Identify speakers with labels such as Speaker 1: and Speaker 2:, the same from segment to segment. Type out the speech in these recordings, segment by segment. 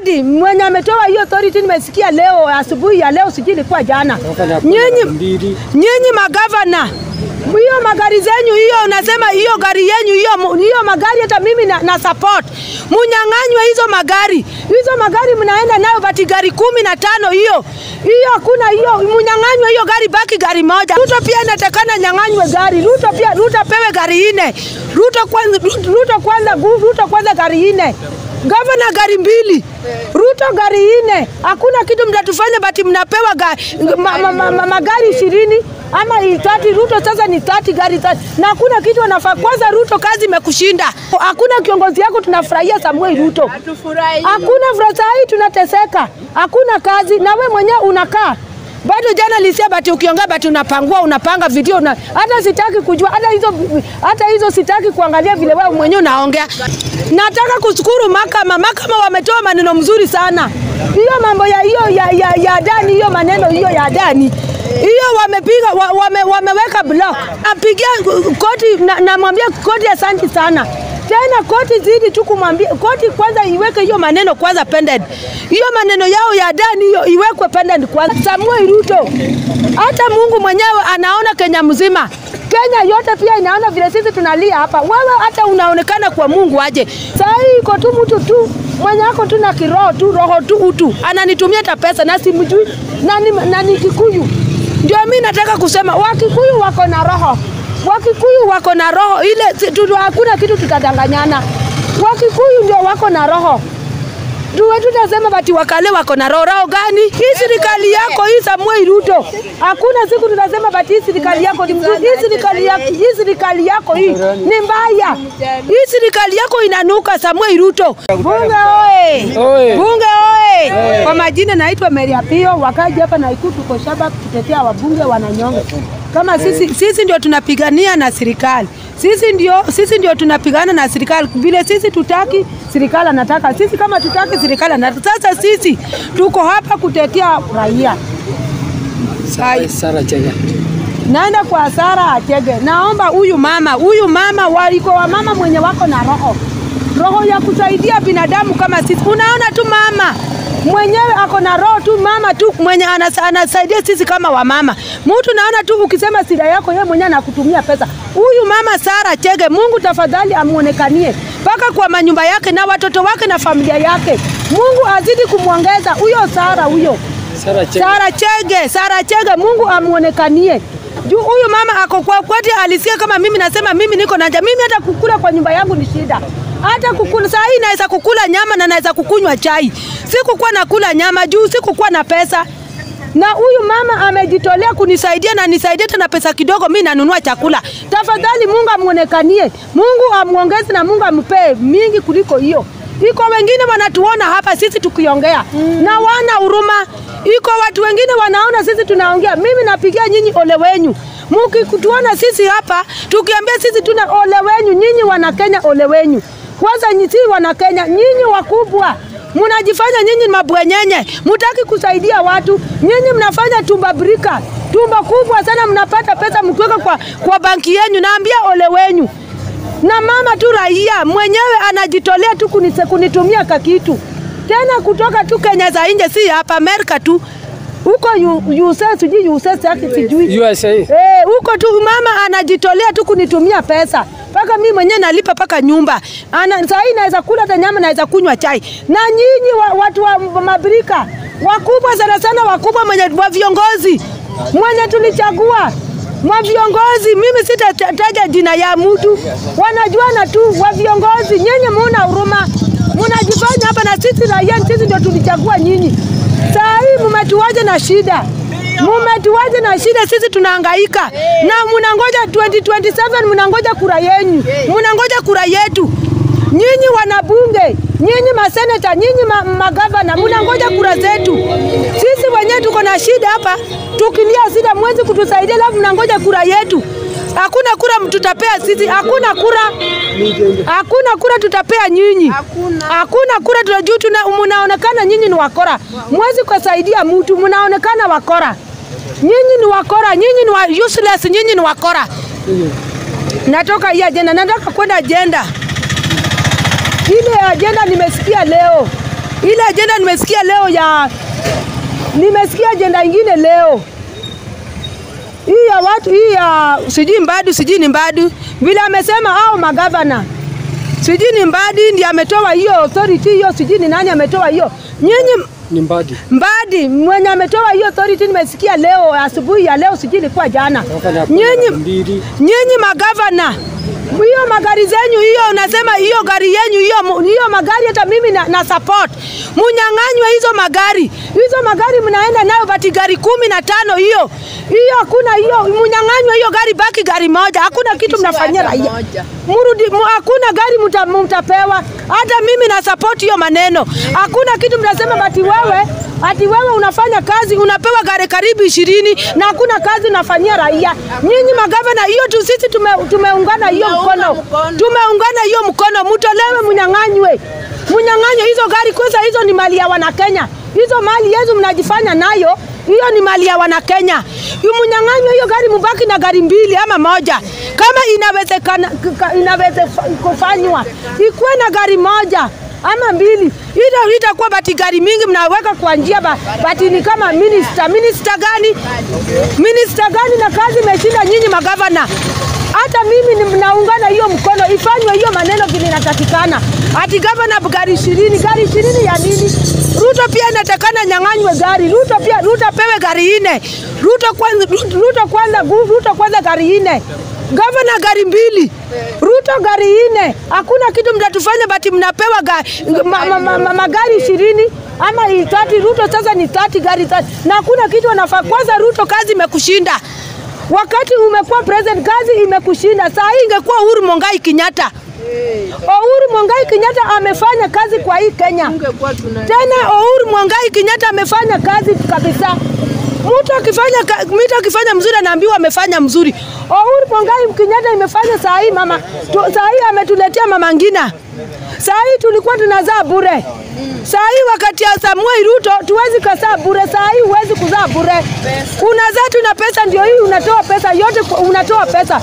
Speaker 1: miradi mwenye ametoa hiyo authority nimesikia leo asubuhi ya leo, sijui ilikuwa jana. Nyinyi nyinyi magavana hiyo magari zenyu hiyo, unasema hiyo gari yenyu hiyo hiyo magari, hata mimi na, na support munyang'anywe hizo magari. Hizo magari mnaenda nayo bati gari kumi na tano hiyo hiyo, hakuna hiyo, munyang'anywe hiyo gari, baki gari moja. Ruto pia inatakana nyang'anywe gari. Ruto pia Ruto pewe gari ine. Ruto kwanza, Ruto kwanza, Ruto kwanza gari ine gavana gari mbili, Ruto gari ine. Hakuna kitu mtatufanya, bati mnapewa gari, ma, ma, ma, ma, magari ishirini ama tati. Ruto sasa ni tati gari tati, na hakuna kitu anafaa. Kwanza Ruto, kazi imekushinda. Hakuna kiongozi yako tunafurahia Samuel Ruto, hakuna furaha. Saa hii tunateseka, hakuna kazi, na we mwenyewe unakaa bado jana lisia bati ukiongea bati unapangua unapanga video una, hata sitaki kujua hata hizo hata hizo sitaki kuangalia vile wewe mwenyewe unaongea. Nataka kushukuru mahakama, mahakama wametoa maneno mzuri sana. Hiyo mambo ya hiyo ya, ya, ya Adani, hiyo maneno hiyo ya Adani hiyo wamepiga wa, wame, wameweka block. Napigia koti, namwambia na koti asante sana tena koti zidi tu kumwambia koti kwanza iweke hiyo maneno kwanza pended, hiyo maneno yao ya Adani hiyo iwekwe pended kwanza. Samuel Ruto, hata Mungu mwenyewe anaona Kenya mzima, Kenya yote pia inaona vile sisi tunalia hapa. Wewe hata unaonekana kwa Mungu aje? Saa hii iko tu mtu tu mwenye ako tu na kiroho tu roho tu utu, ananitumia hata pesa na simjui na ni, na ni Kikuyu. Ndio mimi nataka kusema Wakikuyu wako na roho Wakikuyu wako na roho ile tu, hakuna kitu tutadanganyana. Wakikuyu ndio wako na roho tuwe tutasema bati wakale wako na roho. Roho gani? Hii serikali yako hii Samuel Ruto, hakuna siku tutasema bati hii serikali yako ni mzuri. Hii serikali yako hii serikali yako hii ni mbaya. Hii serikali yako inanuka. Samuel Ruto, bunge oye! Bunge oye! Kwa majina naitwa Mary Apio, wakaji hapa na Ikulu, tuko shaba kutetea wabunge wananyonge kama sisi, sisi ndio tunapigania na serikali sisi ndio, sisi ndio tunapigana na serikali vile sisi tutaki, serikali anataka sisi, kama tutaki, serikali anataka. Sasa sisi tuko hapa kutetea raia.
Speaker 2: Sara Chege.
Speaker 1: Naenda kwa Sara Achege, naomba huyu mama, huyu mama waliko wa mama mwenye wako na roho roho ya kusaidia binadamu kama sisi. Unaona tu mama mwenyewe ako na roho tu, mama tu mwenye anasaidia sisi kama wamama. Mtu naona tu ukisema sida yako, yeye mwenyewe anakutumia pesa. Huyu mama Sara Chege, Mungu tafadhali amuonekanie mpaka kwa manyumba yake na watoto wake na familia yake. Mungu azidi kumwongeza huyo Sara huyo
Speaker 2: Sara Chege.
Speaker 1: Sara Chege, Sara Chege, Mungu amuonekanie juu huyu mama ako kwa kwati, alisikia kama mimi nasema mimi niko na njaa. Mimi hata kukula kwa nyumba yangu ni shida hata kukula saa hii naweza kukula nyama na naweza kukunywa chai. Sikukuwa nakula nyama juu sikukuwa na pesa, na huyu mama amejitolea kunisaidia na nisaidia tena pesa kidogo, mi nanunua chakula. Tafadhali Mungu amuonekanie, Mungu amuongeze na Mungu ampee mingi kuliko hiyo. Iko wengine wanatuona hapa sisi tukiongea mm. na wana huruma. Iko watu wengine wanaona sisi tunaongea. Mimi napigia nyinyi ole wenyu mukituona sisi hapa tukiambia sisi tuna ole wenyu, nyinyi wana Kenya ole wenyu kwanza si wana Kenya, nyinyi wakubwa mnajifanya nyinyi mabwenyenye, mutaki kusaidia watu. Nyinyi mnafanya tumba brika, tumba kubwa sana, mnapata pesa mkiweka kwa, kwa banki yenyu. Naambia ole wenyu. Na mama tu raia mwenyewe anajitolea tu kunise, kunitumia kakitu tena kutoka tu Kenya za nje, si hapa Amerika tu huko USA sijui USA yake sijui
Speaker 2: USA.
Speaker 1: Eh, huko tu mama anajitolea tu kunitumia pesa mpaka mimi mwenyewe nalipa paka nyumba. Ana saa hii naweza kula hata nyama, naweza kunywa chai. Na nyinyi wa, watu wa mabirika wakubwa sana sana, wakubwa mwenye wa viongozi mwenye tulichagua mwa viongozi, mimi sitataja jina ya mtu, wanajuana tu wa viongozi. Nyinyi muna huruma, mnajifanya hapa, na sisi raia, sisi ndio tulichagua nyinyi. Saa hii mmetuaje na shida mumetuaje na shida, sisi tunahangaika na mnangoja 2027 mnangoja kura yenu, mnangoja kura yetu. Nyinyi wanabunge, nyinyi maseneta, nyinyi ma, magavana, mnangoja kura zetu. Sisi wenyewe tuko na shida hapa, tukilia shida, mwezi kutusaidia, alafu mnangoja kura yetu. Hakuna kura tutapea sisi, hakuna kura, hakuna kura tutapea nyinyi, hakuna kura tunajua, tuna mnaonekana nyinyi ni wakora, mwezi kusaidia mtu, mnaonekana wakora. Nyinyi ni wakora, nyinyi ni wa useless, nyinyi ni wakora. Natoka hii ajenda, nataka kwenda ajenda ile ajenda nimesikia leo Ile ajenda nimesikia leo ya nimesikia ajenda ingine leo hii ya watu hii ya sijui Mbadu sijui ni Mbadu vile amesema hao magavana sijui ni Mbadi ndiye ametoa hiyo authority hiyo, sijui ni nani ametoa hiyo. Nyinyi
Speaker 2: Ni Mbadi.
Speaker 1: Mbadi mwenye ametoa hiyo authority nimesikia leo asubuhi ya leo, sijui ilikuwa jana. Nyinyi
Speaker 2: Ndiri.
Speaker 1: nyinyi magavana hiyo magari zenyu hiyo, unasema hiyo gari yenyu hiyo hiyo magari, hata mimi na, na support munyang'anywe hizo magari. Hizo magari mnaenda nayo bati gari kumi na tano hiyo hiyo, hakuna hiyo, munyang'anywe hiyo gari, baki gari moja. Hakuna kitu mnafanyia raia, murudi mu, hakuna gari muta, mtapewa. Hata mimi na support hiyo maneno. Hakuna kitu mnasema bati wewe ati wewe unafanya kazi unapewa gari karibu ishirini na hakuna kazi unafanyia raia. Nyinyi magavana, hiyo tu sisi tume, tumeungana hiyo mkono, tumeungana hiyo mkono, mutolewe, munyang'anywe, munyang'anywe hizo gari. Kwanza hizo ni mali ya Wanakenya, hizo mali yetu mnajifanya nayo hiyo ni mali ya Wanakenya. Mnyang'anywe hiyo gari, mubaki na gari mbili ama moja, kama inawezekana, inaweza kufanywa ikuwe na gari moja ama mbili, ita itakuwa bati gari mingi mnaweka kwa njia ba, bati ni kama minister. Minister gani? Minister gani? Na kazi imeshinda nyinyi magavana. Hata mimi ni mnaungana hiyo mkono, ifanywe hiyo maneno vile inatakikana. Ati gavana gari ishirini, gari ishirini ya nini? Ruto pia inatakana nyang'anywe gari. Ruto pia Ruto pewe gari ine. Ruto kwanza, Ruto kwanza, Ruto kwanza gari ine. Gavana gari mbili, Ruto gari ine. Hakuna kitu mtatufanya, bati mnapewa ga, ma, ma, ma, ma, magari ishirini ama tati. Ruto sasa ni tati gari tati, na hakuna kitu wanafaa. Kwanza Ruto, kazi imekushinda wakati umekuwa president, kazi imekushinda. Saa hii ingekuwa Uhuru Mongai Kenyatta. Uhuru Mongai Kenyatta amefanya kazi kwa hii Kenya. Tena Uhuru Mongai Kenyatta amefanya kazi kabisa. Mtu akifanya mtu akifanya mzuri anaambiwa amefanya mzuri. Uhuru Mongai Kenyatta imefanya saa hii mama, tu, saa hii ametuletea mama Ngina. Saa hii tulikuwa tunazaa bure. Saa hii wakati ya Samuel Ruto tuwezi kuzaa bure. Saa hii huwezi kuzaa bure. Unazaa tu na pesa, ndio hii unatoa pesa yote, unatoa pesa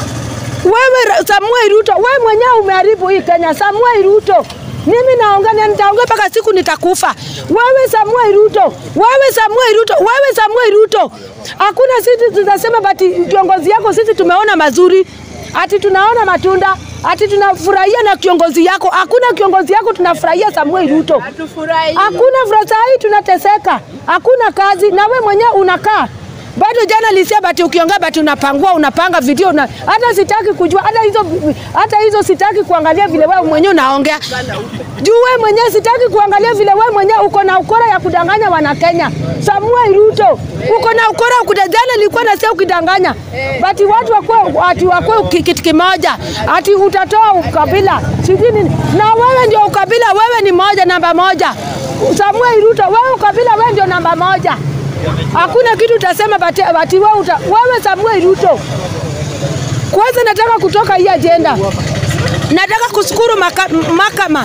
Speaker 1: wewe Samuel Ruto, wewe mwenyewe umeharibu hii Kenya. Samuel Ruto, mimi naongea nitaongea mpaka siku nitakufa. Wewe Samuel Ruto, wewe Samuel Ruto, wewe Samuel Ruto, hakuna sisi tunasema bati kiongozi yako sisi tumeona mazuri, ati tunaona matunda, ati tunafurahia na kiongozi yako. Hakuna kiongozi yako tunafurahia Samuel Ruto, hakuna furaha. Saa hii tunateseka, hakuna kazi, na we mwenyewe unakaa bado jana lisia bati ukiongea bati unapangua unapanga video na hata sitaki kujua hata hizo hata hizo sitaki kuangalia vile wewe mwenyewe unaongea juu wewe mwenyewe sitaki kuangalia vile wewe mwenyewe uko na ukora ya kudanganya wana Kenya. Samuel Ruto uko na ukora ya kudanganya, nilikuwa nasema ukidanganya bati watu wakwe ati wakwe kitu kimoja ati utatoa ukabila sijui nini, na wewe ndio ukabila, wewe ni moja namba moja. Samuel Ruto wewe ukabila, wewe ndio namba moja. Hakuna kitu utasema bati, bati wewe, uta, wewe Samuel Ruto. Kwanza nataka kutoka hii ajenda, nataka kushukuru mahakama,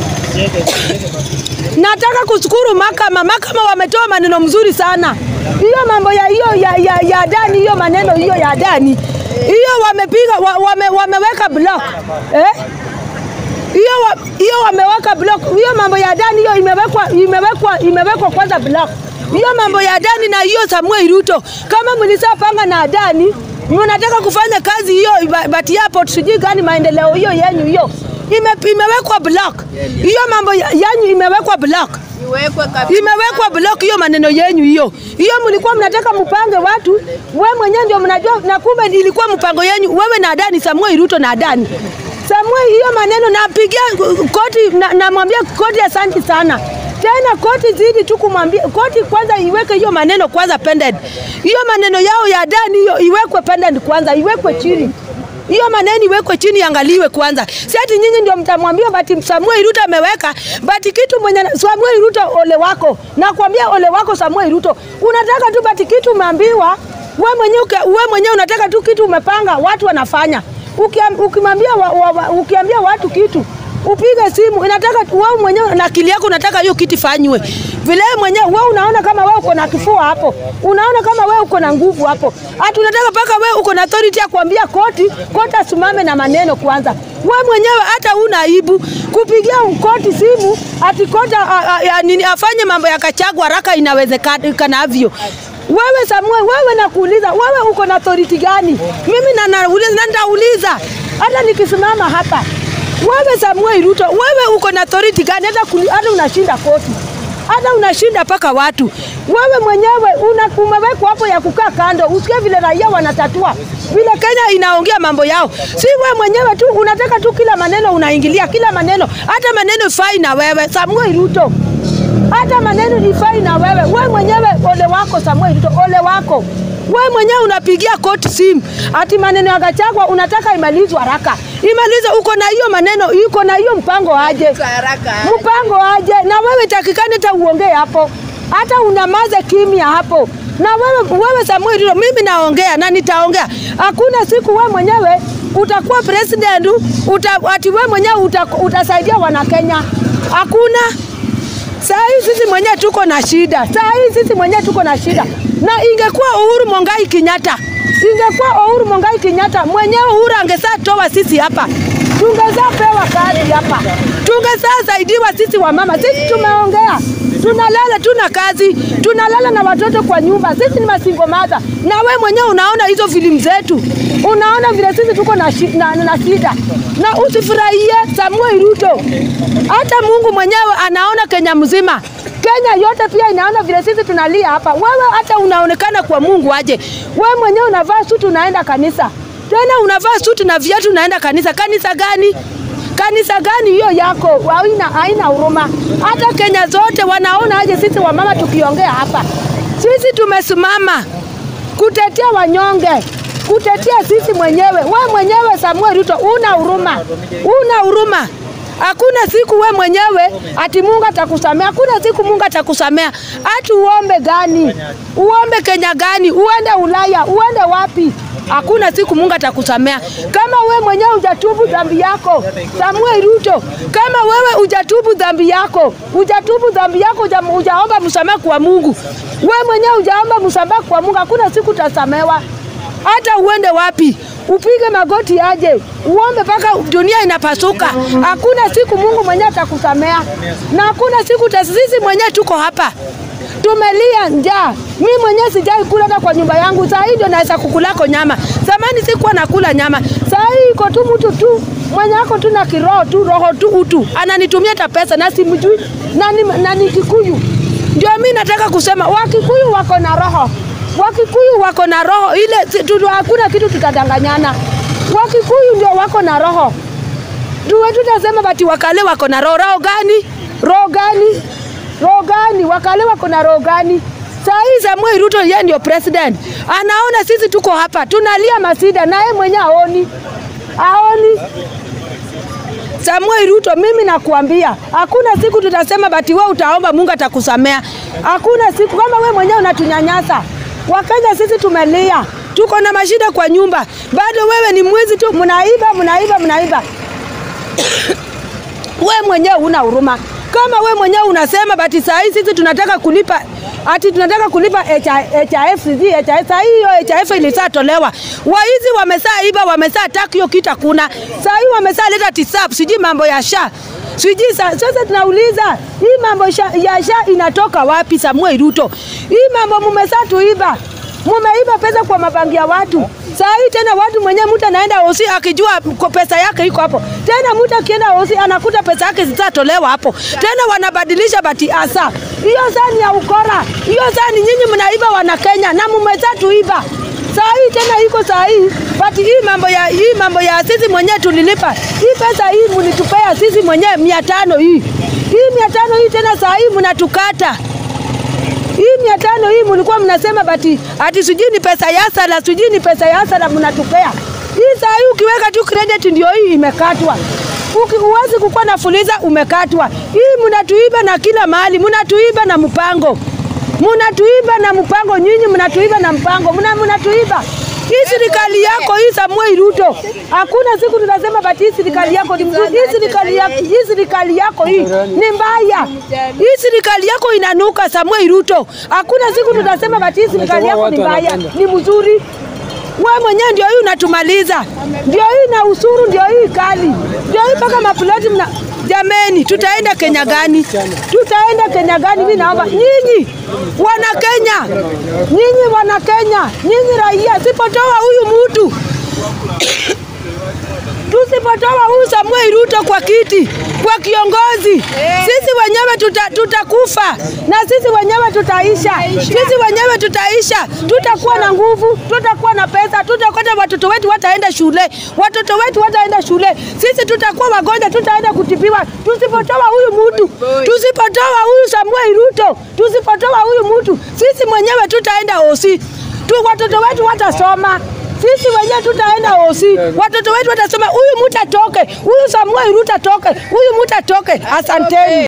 Speaker 1: nataka kushukuru mahakama. Mahakama wametoa maneno mzuri sana, hiyo mambo ya hiyo ya, ya, ya Adani, hiyo maneno hiyo ya Adani hiyo wamepiga wa, wame, wameweka block eh? hiyo hiyo wameweka block hiyo mambo ya Adani hiyo imewekwa imewekwa imewekwa kwanza block hiyo mambo ya Adani na hiyo Samuel Ruto, kama mlisapanga na Adani mnataka kufanya kazi hiyo bati airport sijui gani maendeleo hiyo yenyu hiyo ime, imewekwa block hiyo mambo yanyu imewekwa block imewekwa block hiyo maneno yenyu hiyo hiyo, mlikuwa mnataka mpange watu, we mwenyewe ndio mnajua, na kumbe ilikuwa mpango yenyu, wewe na Adani, Samuel Ruto na Adani. Samuel, hiyo maneno napigia koti, namwambia na koti asante sana tena koti zidi tu kumwambia koti kwanza iweke hiyo maneno kwanza pendant. Hiyo maneno yao ya Adani hiyo iwekwe pendant kwanza, iwekwe chini hiyo maneno iwekwe chini, angaliwe kwanza. Si ati nyinyi ndio mtamwambia bati Samuel Ruto ameweka bati kitu mwenye Samuel Ruto, ole wako, nakwambia ole wako Samuel Ruto. Unataka tu bati kitu umeambiwa we mwenyewe, we mwenyewe unataka tu kitu umepanga, watu wanafanya. Ukimwambia wa, wa, wa, ukiambia watu kitu upige simu, inataka wewe mwenyewe na akili yako unataka hiyo kitu fanywe vile mwenyewe. Wewe unaona kama wewe uko na kifua hapo, unaona kama wewe uko na nguvu hapo, hata unataka paka wewe uko na authority ya kuambia koti, koti asimame na maneno kwanza. We mwenyewe hata una aibu kupigia koti simu ati kota a, a, a, nini afanye mambo ya Kachagwa haraka inawezekanavyo. Wewe Samuel, wewe nakuuliza, wewe uko na authority gani? Mimi na nauliza na nitauliza hata nikisimama hapa. Wewe Samuel Ruto, wewe uko na authority gani hata kuli, hata unashinda koti hata unashinda mpaka watu. Wewe mwenyewe una umewekwa hapo ya kukaa kando, usikie vile raia wanatatua, vile Kenya inaongea mambo yao. Si wewe mwenyewe tu unataka tu kila maneno unaingilia, kila maneno, hata maneno ifai na wewe Samuel Ruto, hata maneno ifai na wewe. Wewe mwenyewe ole wako Samuel Ruto, ole wako wewe mwenyewe unapigia koti simu ati maneno ya Gachagua unataka imalizwe haraka. Imalize, uko na hiyo maneno, uko na hiyo mpango aje? Mpango aje? Na wewe takikani hata uongee hapo, hata unamaze kimya hapo. Na wewe, wewe Samuel Ruto, mimi naongea na nitaongea. Hakuna siku wewe mwenyewe utakuwa president uta, ati wewe mwenyewe uta, utasaidia wana Kenya. Hakuna. Saa hii sisi mwenyewe tuko na shida, saa hii sisi mwenyewe tuko na shida. Na ingekuwa Uhuru Mongai Kenyatta, ingekuwa Uhuru Mongai Kenyatta mwenyewe, Uhuru angesaa toa sisi hapa, tungezaa pewa kazi hapa, tungezaa saidiwa sisi wamama. Sisi tumeongea, tunalala, tuna kazi, tunalala na watoto kwa nyumba, sisi ni masingo mother. Na we mwenyewe unaona hizo filamu zetu, unaona vile sisi tuko na, shi, na, na shida na usifurahie Samuel Ruto. Hata Mungu mwenyewe anaona Kenya mzima. Kenya yote pia inaona vile sisi tunalia hapa. Wewe hata unaonekana kwa Mungu aje. Wewe mwenyewe unavaa suti unaenda kanisa. Tena unavaa suti na viatu unaenda kanisa. Kanisa gani? Kanisa gani hiyo yako? Haina haina huruma. Hata Kenya zote wanaona aje sisi wamama tukiongea hapa. Sisi tumesimama kutetea wanyonge kutetea sisi mwenyewe. We mwenyewe Samuel Ruto una huruma, una huruma. Hakuna siku we mwenyewe ati Mungu atakusamea. Hakuna siku Mungu atakusamea. Ati uombe gani? Uombe Kenya gani? Uende Ulaya? Uende wapi? Hakuna siku Mungu atakusamea kama we mwenyewe hujatubu dhambi yako. Samuel Ruto, kama wewe hujatubu dhambi yako, hujatubu dhambi yako, hujaomba msamaha kwa Mungu, we mwenyewe hujaomba msamaha kwa Mungu, hakuna siku utasamewa hata uende wapi, upige magoti aje, uombe mpaka dunia inapasuka. Hakuna siku Mungu mwenyewe atakusamea, na hakuna siku sisi mwenyewe tuko hapa tumelia njaa. Mi mwenyewe sijai kula hata kwa nyumba yangu, saa hii ndio naweza kukulako nyama. Zamani sikuwa nakula nyama, saa hii iko tu mtu tu mwenye ako tu na kiroho tu roho tu utu ananitumia hata pesa na simjui na ni, na ni Kikuyu. Ndio mi nataka kusema Wakikuyu wako na roho Wakikuyu wako na roho ile, tu, hakuna kitu tutadanganyana. Wakikuyu ndio wako na roho, tuwe tutasema bati wakale wako na roho. Roho gani? Roho gani? Roho gani? Wakale wako na roho gani? Saa hii Samuel Ruto yeye ndio president, anaona sisi tuko hapa tunalia masida, na yeye mwenyewe aoni, aoni Samuel Ruto, mimi nakuambia hakuna siku tutasema bati wewe utaomba Mungu atakusamea. Hakuna siku kama wewe mwenyewe unatunyanyasa. Wakenya sisi tumelia, tuko na mashida kwa nyumba, bado wewe ni mwizi tu, mnaiba mnaiba mnaiba. we mwenyewe una huruma. Kama we mwenyewe unasema bati saa hii sisi tunataka kulipa ati tunataka kulipa HIF sijui HIF. Saa hii hiyo HIF ilishatolewa, waizi wamesaa iba, wamesaa taki hiyo kita kuna saa hii wamesaa leta tisap sijui mambo ya sha sijui sasa. Tunauliza hii mambo sha, ya sha inatoka wapi? Samuel Ruto, hii mambo mumesaa tuiba, mumeiba pesa kwa mabangi ya watu. Saa hii tena watu mwenyewe mtu anaenda hosi akijua kwa pesa yake iko hapo. Tena mtu akienda hosi anakuta pesa yake zitatolewa hapo. Tena wanabadilisha bati asa. Hiyo saa ni ya ukora. Hiyo saa ni nyinyi mnaiba wana Kenya na mumezaa tuiba. Saa hii tena iko saa hii bati hii mambo ya hii mambo ya sisi mwenyewe tulilipa. Hii pesa hii mlitupea sisi mwenyewe mia tano hii. Hii mia tano hii tena saa hii mnatukata hii mia tano hii mlikuwa mnasema bati ati sijui ni pesa ya sala, sijui ni pesa ya sala mnatupea. Hii saa hii ukiweka tu credit ndio hii imekatwa. Uki, uwezi kukuwa na fuliza umekatwa. Hii mnatuiba na kila mahali, mnatuiba na mpango, mnatuiba na mpango, nyinyi mnatuiba na mpango, mna mnatuiba hii serikali yako hii Samuel Ruto, hakuna siku tunasema bati hii serikali yako ni mzuri. Hii serikali yako, hii serikali yako hii ni mbaya. Hii serikali yako inanuka Samuel Ruto. Hakuna siku tunasema bati hii serikali yako ni mbaya, ni mzuri. wewe mwenyewe ndio hii unatumaliza, ndio hii na usuru, ndio hii kali, ndio hii mpaka maploti mna Jameni, tutaenda Kenya gani? Tutaenda Kenya gani? Mimi naomba nyinyi wana Kenya, nyinyi wana Kenya, nyinyi raia, sipotoa huyu mtu tusipotoa huyu Samuel Ruto kwa kiti, kwa kiongozi, sisi wenyewe tuta, tutakufa na sisi wenyewe tutaisha, sisi wenyewe tutaisha, tutakuwa na nguvu, tutakuwa na pesa, tutakwenda, watoto wetu wataenda shule, watoto wetu wataenda shule, sisi tutakuwa wagonjwa, tutaenda kutibiwa. Tusipotoa huyu mtu, tusipotoa huyu Samuel Ruto, tusipotoa huyu mtu, sisi mwenyewe tutaenda osi tu, watoto wetu watasoma sisi wenyewe tutaenda osi, watoto wetu watasema, huyu mtu atoke, huyu Samuel Ruto atoke, huyu mtu atoke. Asanteni.